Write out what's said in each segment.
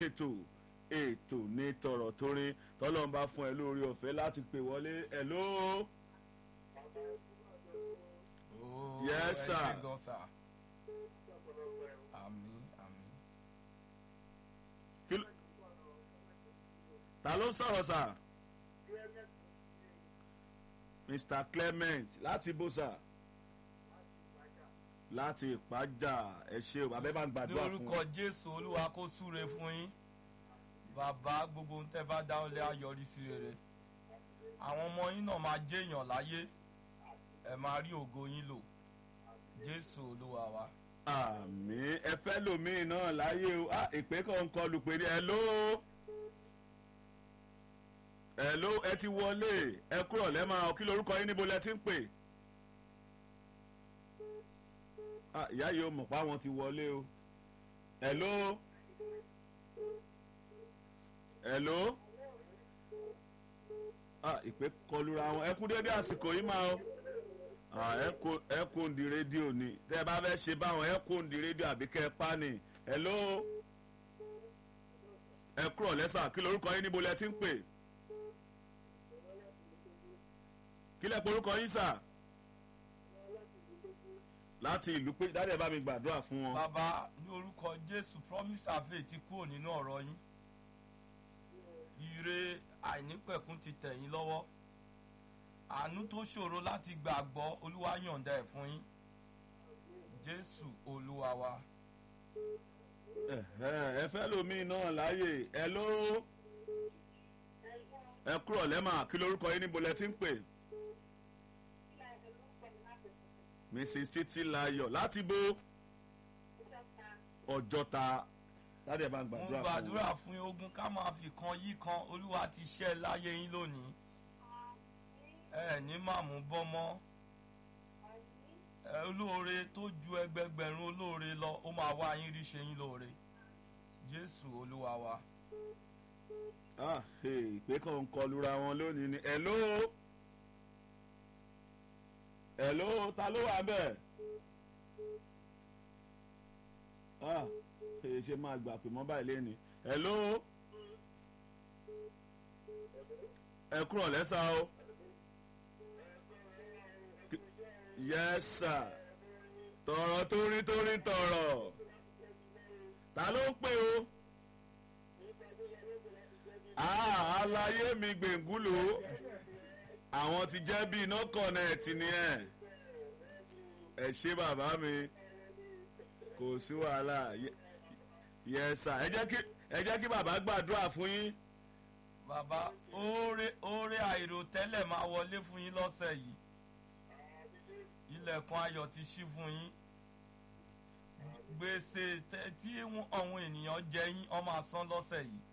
ètò ètò ní tọ̀rọ̀ torí tọ́lọ́n bá fún ẹ lórí ọ̀fẹ́ láti pè wọlé ẹ̀ ló. Oh, Yes, ẹ sir. ṣé gan, sir. Àmín, àmín. kí ló- ta ló ń sọ̀rọ̀ sà. mr clement láti bó sà láti ìpájà ẹ ṣe o bàbá ẹ bá ń ní gbàdúrà fún orúkọ jésù olúwa kó súre fún yín bàbá gbogbo ń tẹ́ bá dáwọ́lé ayọrí sí rere àwọn ọmọ yín náà máa jẹ́yàn láyé ẹ máa rí ògo yín lò jésù olúwa wa. àmì ẹ fẹ́ lòmíì náà láyé o ah, ìpè kan ń kọlù pé ní ẹ ló ẹ ló ẹ ti wọlé ẹ kúrò lẹ́mọ̀ kí lorúkọ yín níbo lẹ ti ń pè. Ah, ìyá yìí ó mọ̀ pé àwọn ti wọlé o ẹ ló ẹ ló ah, ìpè kọlura wọn ẹ kú dédé àsìkò yìí máa o ah, ẹ kó ẹ kó ń di rédíò ni tẹ ẹ bá fẹ́ ṣe báwọn ẹ kó ń di rédíò àbí kẹ ẹ pa ni ẹ ló ẹ kúrò lẹ́sà kí lorúkọ yín níbo lẹ ti ń pè kí lẹ porúkọ yín sà láti ìlú pé dáadé bá mi gbàdúrà fún wọn. bàbá ní orúkọ jésù promise ave ti kúrò nínú ọ̀rọ̀ yín ire àìnípẹ̀kún ti tẹ̀ yín lọ́wọ́ àánú tó ṣòro láti gbàgbọ́ olúwa yọ̀ǹda ẹ̀ fún yín jésù olúwa wa. Ẹ̀hẹ́, ẹ fẹ́ lómi náà láàyè ẹ ló ẹ kúrò lẹ́mà kí lorúkọ yín níbo lẹ ti ń pè mrs títí layọ̀ láti bó ọjọ́ta dáadé bá ń mo gbàdúrà fún wọn. gbàdúrà fún yín ogun ká máa fi kan yí kan olúwa ti ṣẹ́ láyé yín lónìí ẹ ní màmú bọ́mọ́ ẹ olóore tó ju ẹgbẹgbẹ̀rún olóore lọ ó máa wá yín rí ṣe yín lóore jésù olúwa wa. Ah, hey, ìpè kan ń kọlura wọn lónìí ni hello hello ta ló wà bẹ́ẹ̀ ah hey, ṣe máa gbà pé mọ́ báyìí lẹ́ni hello ẹ kúrò lẹ́sà o yes sir tọ̀rọ̀ torí torí tọ̀rọ̀ ta ló ń pè o ah aláyé mi gbèngúlò àwọn ti jẹ́ bí iná kọ̀nẹ́ẹ̀tì ni ẹ̀ ẹ ṣé bàbá mi kò sí wàhálà yẹsà ẹ jẹ́ kí ẹ jẹ́ kí bàbá gbàdúrà fún yín bàbá oore oore àìròtẹ́lẹ̀ máa wọlé fún yín lọ́sẹ̀ yìí ilẹ̀kùn ayọ̀ ti ṣí fún yín gbèsè tẹ- tí wọ́n- àwọn ènìyàn jẹ yín ọ máa san lọ́sẹ̀ yìí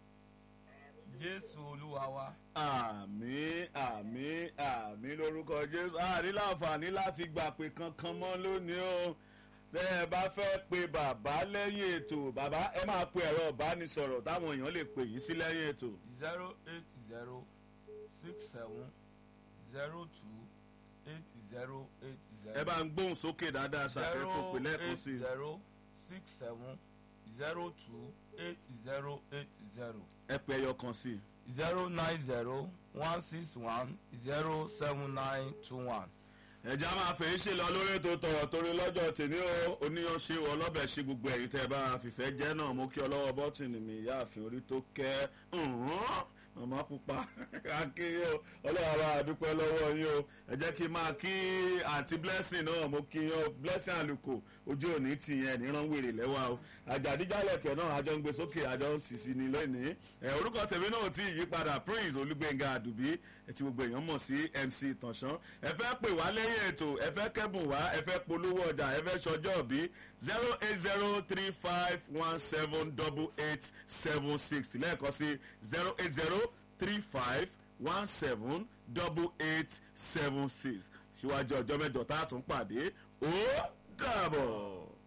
jésù olúwa wa. àmì àmì àmì lórúkọ jésù àní láǹfààní láti gbà pé kankan mọ́ lónìí o tẹ́ ẹ bá fẹ́ pe bàbá lẹ́yìn ètò bàbá ẹ máa pe ẹ̀rọ ìbánisọ̀rọ̀ táwọn èèyàn lè pè yín sí lẹ́yìn ètò. zero eight zero six seven zero two eight zero eight zero. ẹ bá ń gbóhùn sókè dáadáa ṣàkóso tó pè lẹ́ẹ̀kan sí i. zero six seven zero two eight zero eight zero ẹ pe ẹyọ kan sí i. zero nine zero one six one zero seven nine two one. ẹ̀já máa fèé ṣe lọ lórí ètò tọ̀rọ̀ torí lọ́jọ́ tèmi o oníyan ṣe wọ ọlọ́bẹ̀ ṣe gbogbo ẹ̀yìn tẹ́ ẹ bá fìfẹ́ jẹ́ náà mo kí ọlọ́wọ́ bọ́tìnì mi ìyáàfin orí tó kẹ́ ǹhún màmá pupa akéyé o ọlọ́wọ́ bá a dúpẹ́ lọ́wọ́ yín o ẹ jẹ́ kí n máa kí àǹtí blessing náà mo kí yín o blessing àlùkò ojú òní tì yẹn níran wèrè lẹ́wà o àjàdíjálẹ̀kẹ̀ náà àjọ ń gbé sókè àjọ ń tì sí ni lónìí ẹ orúkọ tèmi náà ti yí padà prince olúgbẹ̀ngà àdùbí ẹ ti gbogbo èèyàn mọ̀ sí mc ìtànṣán ẹ fẹ́ pè wá lẹ́yìn ètò ẹ fẹ́ kẹ́bùn wá ẹ fẹ́ polówó ọjà ẹ fẹ́ ṣọjọ́ òbí zero eight zero three five one seven double eight seven six lẹ́ẹ̀kan sí zero eight zero three five one seven double eight seven six síwájú ọjọ́ mẹ́jọ tá a tún pàdé ó dàbọ̀.